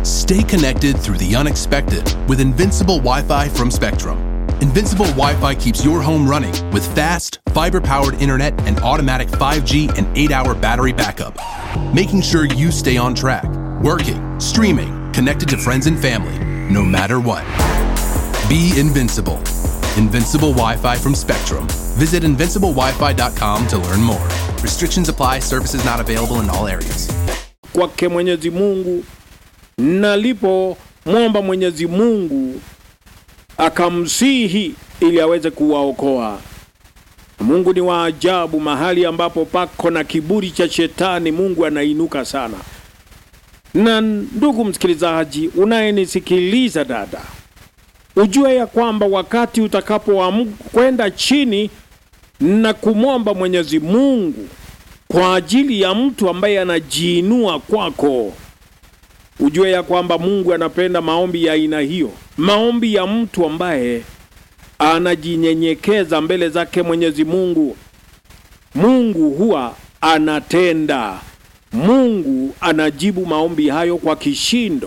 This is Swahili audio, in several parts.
Stay connected through the unexpected with Invincible Wi Fi from Spectrum. Invincible Wi Fi keeps your home running with fast, fiber powered internet and automatic 5G and 8 hour battery backup, making sure you stay on track, working, streaming, connected to friends and family, no matter what. Be invincible. Invincible Wi Fi from Spectrum. Visit invinciblewifi.com to learn more. Restrictions apply, services not available in all areas. kwake Mwenyezi Mungu, nalipomwomba Mwenyezi Mungu akamsihi ili aweze kuwaokoa. Mungu ni wa ajabu, mahali ambapo pako na kiburi cha shetani, Mungu anainuka sana. Na ndugu msikilizaji, unayenisikiliza dada, ujue ya kwamba wakati utakapokwenda chini na kumwomba Mwenyezi Mungu kwa ajili ya mtu ambaye anajiinua kwako, ujue ya kwamba Mungu anapenda maombi ya aina hiyo, maombi ya mtu ambaye anajinyenyekeza mbele zake Mwenyezi Mungu. Mungu huwa anatenda, Mungu anajibu maombi hayo kwa kishindo.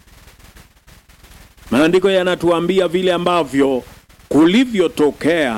Maandiko yanatuambia vile ambavyo kulivyotokea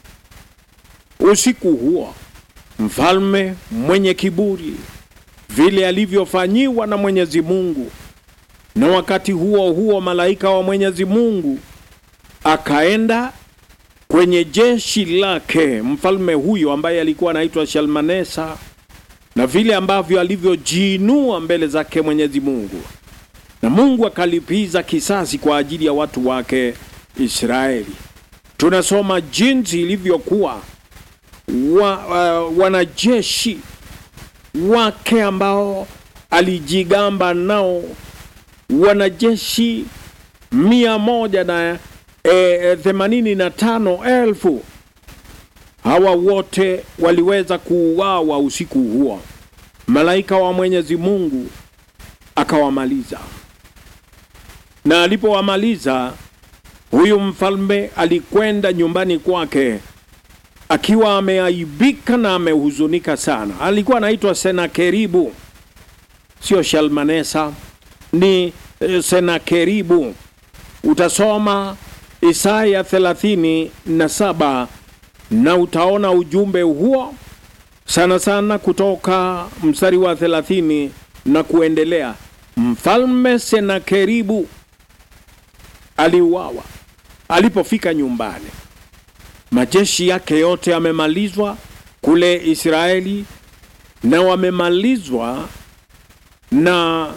usiku huo mfalme mwenye kiburi vile alivyofanyiwa na Mwenyezi Mungu, na wakati huo huo malaika wa Mwenyezi Mungu akaenda kwenye jeshi lake mfalme huyo ambaye alikuwa anaitwa Shalmanesa, na vile ambavyo alivyojiinua mbele zake Mwenyezi Mungu, na Mungu akalipiza kisasi kwa ajili ya watu wake Israeli. Tunasoma jinsi ilivyokuwa wa, uh, wanajeshi wake ambao alijigamba nao wanajeshi mia moja na e, themanini na tano elfu hawa wote waliweza kuuawa usiku huo. Malaika wa Mwenyezi Mungu akawamaliza, na alipowamaliza huyu mfalme alikwenda nyumbani kwake akiwa ameaibika na amehuzunika sana. Alikuwa anaitwa Senakeribu, sio Shalmanesa, ni eh, Senakeribu. Utasoma Isaya thelathini na saba na utaona ujumbe huo sana sana kutoka mstari wa thelathini na kuendelea. Mfalme Senakeribu aliuawa alipofika nyumbani majeshi yake yote yamemalizwa kule Israeli na wamemalizwa na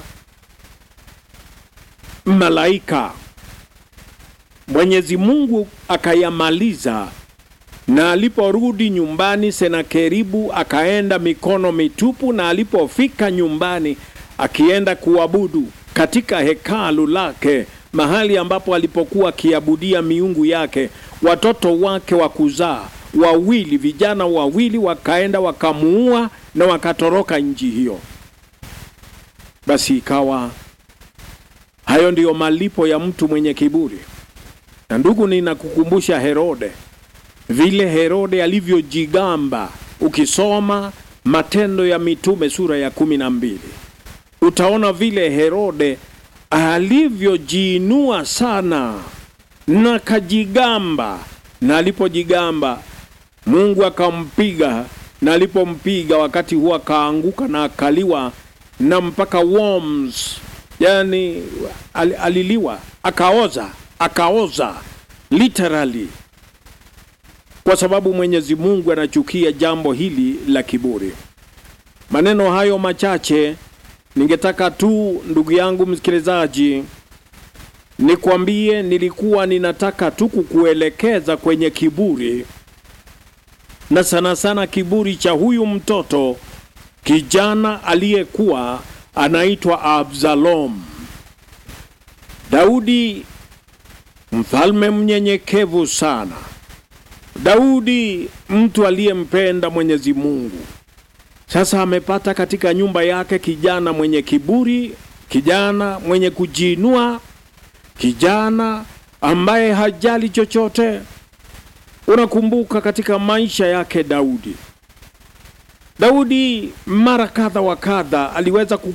malaika. Mwenyezi Mungu akayamaliza, na aliporudi nyumbani, Senakeribu akaenda mikono mitupu, na alipofika nyumbani akienda kuabudu katika hekalu lake, mahali ambapo alipokuwa akiabudia miungu yake watoto wake wa kuzaa wawili, vijana wawili, wakaenda wakamuua na wakatoroka nchi hiyo. Basi ikawa hayo ndiyo malipo ya mtu mwenye kiburi. Na ndugu, ninakukumbusha Herode, vile Herode alivyojigamba. Ukisoma Matendo ya Mitume sura ya kumi na mbili utaona vile Herode alivyojiinua sana na kajigamba, na alipojigamba Mungu akampiga, na alipompiga wakati huo akaanguka na akaliwa na mpaka worms, yani al, aliliwa akaoza, akaoza literally, kwa sababu Mwenyezi Mungu anachukia jambo hili la kiburi. Maneno hayo machache ningetaka tu ndugu yangu msikilizaji nikwambie, nilikuwa ninataka tu kukuelekeza kwenye kiburi, na sana sana kiburi cha huyu mtoto kijana aliyekuwa anaitwa Absalom. Daudi mfalme mnyenyekevu sana, Daudi mtu aliyempenda Mwenyezi Mungu. Sasa amepata katika nyumba yake kijana mwenye kiburi, kijana mwenye kujiinua, kijana ambaye hajali chochote. Unakumbuka katika maisha yake Daudi, Daudi mara kadha wa kadha aliweza